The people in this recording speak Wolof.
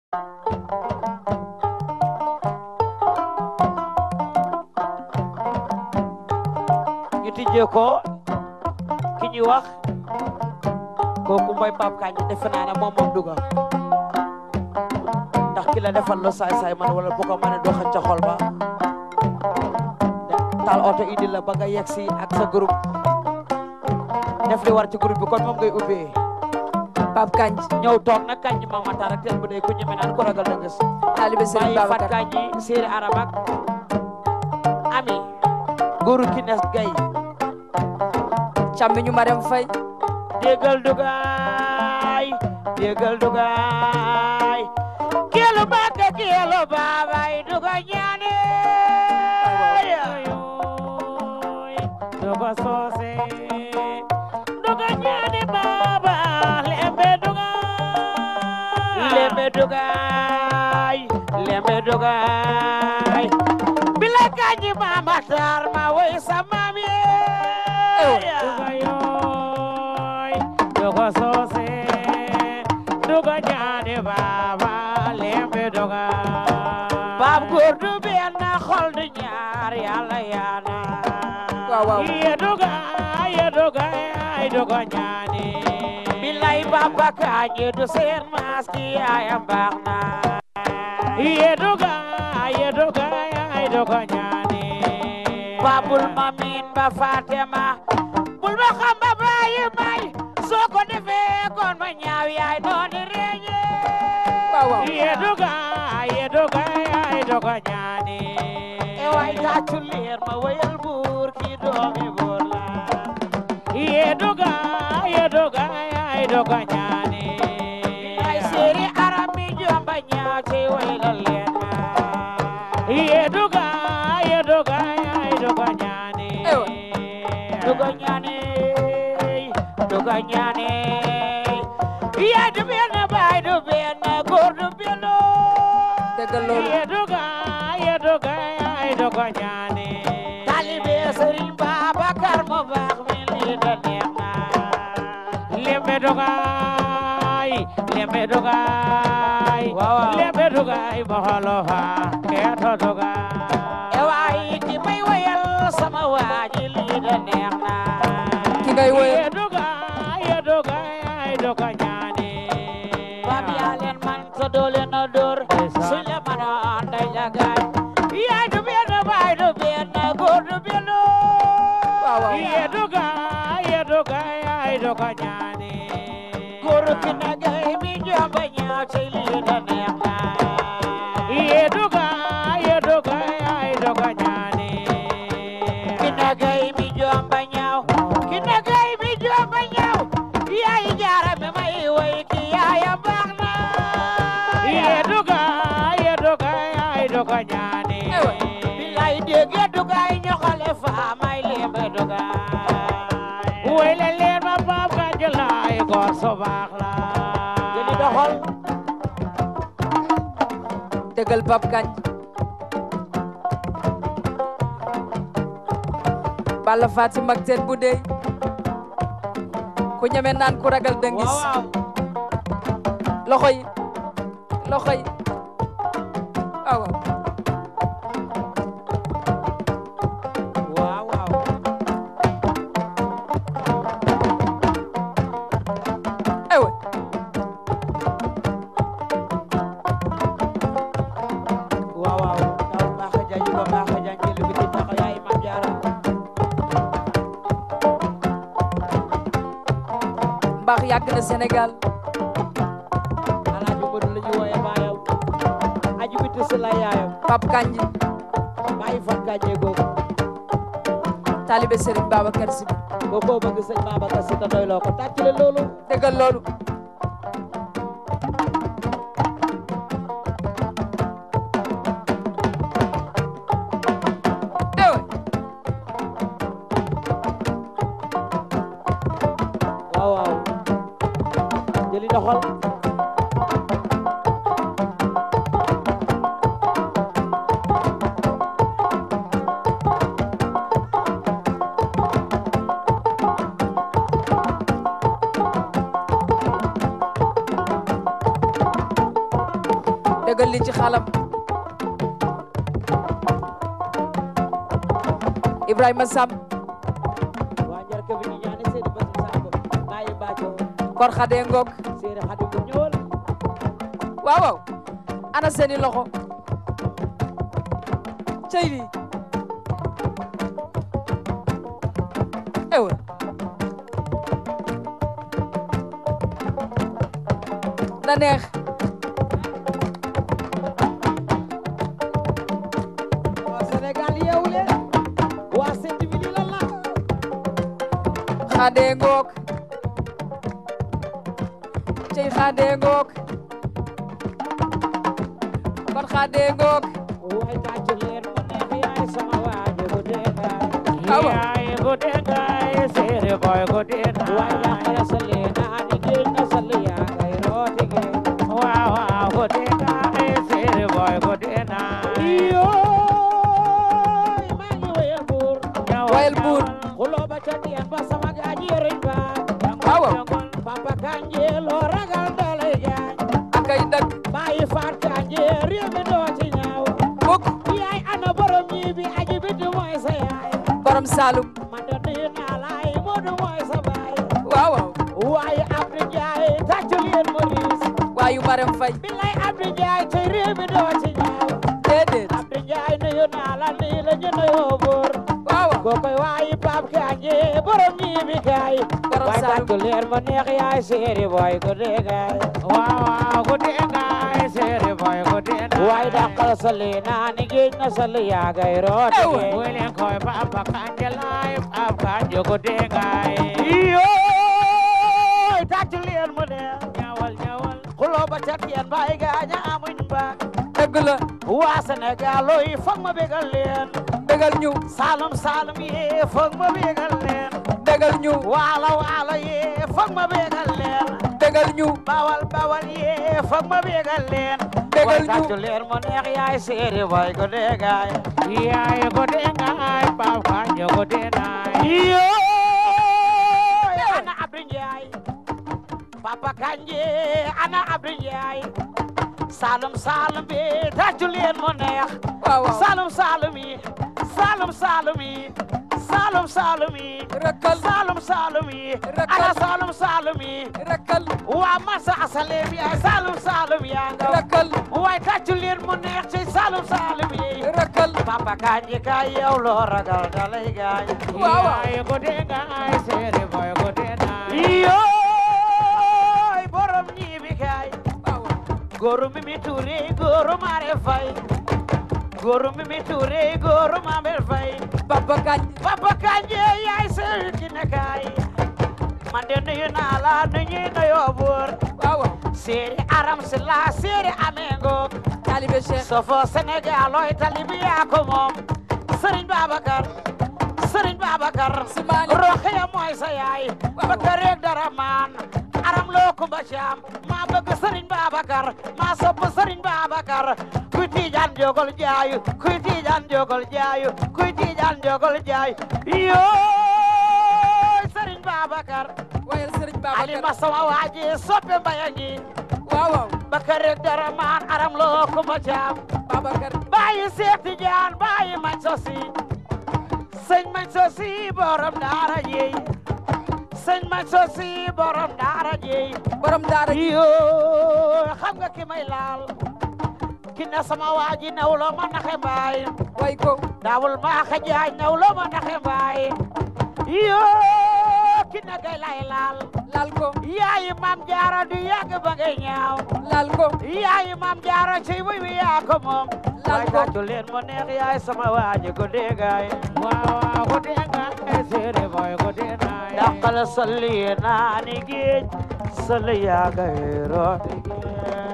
ñu tijjee ko ki ñuy wax kooku mooy Pape Kandji defe naa ne moom moom duga ndax ki la defal lu saay saay man wala bu ko mën a doxal ca xol ba taal oto indi la ba nga yegg si ak sa groupe def li war ci groupe bi kon moom ngay ubbee Pape Kandji ñëw toog nag Kandji Mama Tara teel bu dee ku ñeme naan ko ragal da ngës taalibe Serigne bàyyi Fat Babacar Kandji séeri arabak ami góoru ki nes gay càmmiñu Marème Faye déggal dugaay déggal dugaay kelu bàkk kelu baabay duga ñaane duga soose duga ñaane baaba lembe dugaay lembe dugaay lembe dugaay bila Kandji Mama Tar ma woy sa maam yee duga yooy duga soose duga ñaane baaba lembe duga baab góor du benn xol du ñaar yàlla yaana waaw waaw ye duga ye duga ay duga ñaane bilay Baba Kandji du seen maas ki yaayam baax na ye duga ye duga ay duga ñaane babul ma miin ba Fatema bul ma xam ba bàyyi may soo ko defee kon ma ñaaw yaay noonu reñe waaw waaw ye duga ye duga ay duga ñaane e way tàccu leer ma wayal buur ki doomi buur la ye duga ye duga ay duga ñaane ay séeri arab mi jomba ñaaw ci waylal leen ma ye duga ye duga ay duga ñaane Ewa. duga ñaane duga ñaane yaay du benn baay du benn góor du benn dëggal loolu ye duga ye duga ay duga ñaane talibe Serigne Babacar mu baax mi lii da neex na lembe duga ay lembe duga ay lembe duga ay moholo fa keeto duga e waay ki may wayal sama waaji lii da neex na ki ngay woyal ye duga ye duga ay duga ñaane bab yaa leen man sa doole na door suñ la mën a anday la gaañ yaay du benn baay du benn góor du benn waaw waaw ye duga ye duga ay duga ñaane góor ki na gay mi jomba ñaaw ci lii da neex na ye duga ye duga ay duga ñaane ki na gay mi jomba ñaaw ki na gay mi jomba ñaaw yaay jaara mi may woy ki yaaya baax na ye duga ye duga ay duga ñaane Ewa. bilay dégge duga ay ñoxale fa may lembe duga woy le leen ma Pape Kandji laay góor su baax la jëli doxal dëggal Pape Kandji Balla Fatim ak teen bu dey ku ñeme naan ku ragal dëngis waaw loxo yi loxo yi waaw waaw waaw waaw ewe waaw waaw daw baax a jaay ba baax a jaay jëli bi ci taxaw yaay Maam Jaara mbaax yàgg na Sénégal alaaji Modou la ñu wooye baayam aji bi tës la yaayam Pape Kandji bàyyi Fat Kandji googu taalibe Serigne Babacar Sy boo ko bëgg sëñ Babacar Si ta doy loo ko tàcc leen loolu dëggal loolu ewe waaw waaw jëli doxal dëggal li ci xalam Ibrahima Sam waa njar ke bi ñaane seedi ba sambo baye baajo kor xade ngok seedi xadi ko ñëwal waaw waaw ana seeni loxo cey li ewa na neex waa Sénégal yeewu leen waa seedi bi lii lan la xade ngok cey xade ngok kon xade ngok waay tàccu leen mu neex yaay sama waaje bu dee kaay Awa. yaay bu dee kaay seedi boy bu dee kaay waay yàqala sa leen ani géej na sa li yaa ngay rooti géej waaw waaw bu dee kaay seedi boy bu dee naay yooy maa ngi wayal buur Wayal buur. xuloo ba ca dien ba sama gaaji yëriñ ba Waaw, waaw. papa kanje loo ragal dalay gaañ akay dëgg bàyyi faat kanje réew mi doo ci ñaaw mukk yaay ana borom ñii bi aji biti mooy sa yaay borom Saalum man de nuyu naa laay Moodu mooy sa baay waaw waaw waaye Abdou Ndiaye tàccul yéen Maurice waayu Marème Faye bilay Abdou Ndiaye tey réew mi doo ci ñaaw déedéet Abdou Ndiaye nuyu naa la nii la ñu nuyoo buur waaw waaw kookoy waayi Pape Kanje borom ñii bi kaay Borom waaye Saalum. tàccul leen ma neex yaay séeri boy ko dee gaay waaw waaw ko dee gaay séeri boy ko dee gaay waaye dàqal sa lii naa ni géej na sa li yaa ngay rooti Ewa. géej welen koy Papa Kanje laay Pape Kanje ko dee gaay yooy tàccul leen mu neex ñawal ñawal xuloo ba ca teen baay gaaña amuñ ba dëgg la waa Sénégal looy foog ma bégal leen bégal ñu Saalum Saalum yee foog ma bégal leen bégal ñu waalo waalo yee foog ma bégal leen bégal ñu bawal bawal yee foog ma bégal leen Bégal way ñu. tàccu leen mu neex yaay séeri boy ko dégaay yaay ko dégaay Pape Kanje ko dégaay yooy ana Abdou Ndiaye Papa Kanje ana Abdou Ndiaye Salum Salum bi tàccu leen mu neex waaw waaw Salum Salum yi Salum Salum yi Salum Salum yi rëkkal Salum Salum yi Rakkal. ana Salum Salum yi rëkkal waa masa asaleem yaay Salum Salum yaa nga rëkkal waay tàccu leen mu neex ci Salum Salum yi rëkkal Papa Kanje ka yow loo ragal dalay gaañ Waaw, waaw. yaay ko dee gaay seere boy ko dee naay yooy borom ñii bi kaay waaw waaw góoru Mimi Touré góoru Mare Faye góoru Mimi Touré góoru Mame Faye Papa Kañ Papa Kanje yaay sey ki ne kaay man de nuyu naa la nu ñuy nuyoo buur waaw waaw séeri aram si la séeri amengo taalibe Cheikh sofo Sénégal looy talibi yaa ko moom Sëriñ Babacar Sëriñ Babacar Simaali. Roxiya mooy sa yaay Waaw. bëgg rek dara maan aram loo kumba caam maa bëgg Sëriñ Babacar maa sopp Sëriñ Babacar kuy tiijaan jogol jaayu kuy tiijaan jogol jaayu kuy tiijaan jogol jaayu yooy Sëriñ Babacar wayal Sëriñ Ali Babacar ma sama waaji soppe mbaya ngi waaw waaw bëgg rek dara maan aram loo kumba caam Babacar bàyyi Seex Tijaan bàyyi mañ sosi sëñ mañ sosi borom daara jeey sëñ mañ sosi borom daara jeey borom daara ji yoo xam nga ki may laal ki ne sama waaji nawlo ma naxe mbaay way ko daawul maa xajaay nawlo ma naxe mbaay yoo ki ne gay lay laal laal ko yaayi maam jaara du yàgg ba ngay ñaaw laal ko yaayi maam jaara ci wuy wi yaa ko moom Laal waay ko. tàccu leen mu neex yaay sama waaji ko dégaay waaw waaw ko dégaay séere boy ko dégaay dàqal salli naa ni géej salli yaa ngay rooti géej